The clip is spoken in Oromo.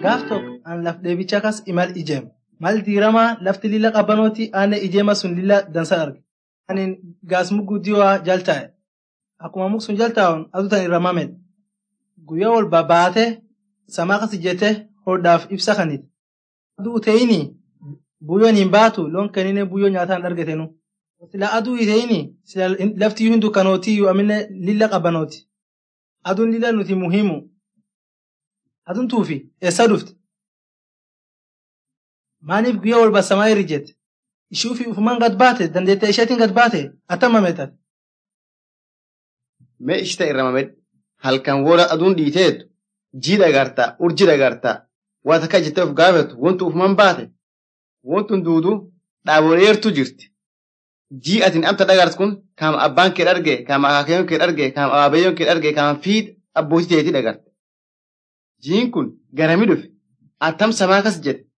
Gaaf tokko an laf deebicha kas imal ijeem. Mal diiramaa lafti lilla qabbanooti aanne ijeema sun lilla dansa arge. Anin gaas mugguddiyoo jal taa'e. Akkuma muk sun jal taa'uun aduutan irra mamed. Guyyaa wal babaate samaa kas ijjete hodhaaf ibsa kanit. Aduu ta'ini buyyoon hin baatu loon kennine buyyoo nyaataan argatenu. Sila aduu ta'ini sila lafti hin dukkanootiyyuu amine lilla qabbanooti. Aduun lilla nuti muhimu. Aduun tuufi eessa dhufte? Maaliif guyyaa wal basamaa irri jette? Ishuu fi ufumaan gad baate dandeettee isheetiin gad baate attama meetan. Mee ishita irra mamed halkan woola aduun dhiiteetu jii dhagartaa urji dhagartaa waa takka jettee of gaafatu wantu ufumaan baate wantun duudu dhaaboleertu jirti. Jii atin amta dhagart kun kaama abbaan kee dharge kaama akaakayyoon kee dharge kaama abaabayyoon kee dharge kaama fiid abbootii teetii dhagarte. Jiin kun garamii dhufe attam samaa kas jedhe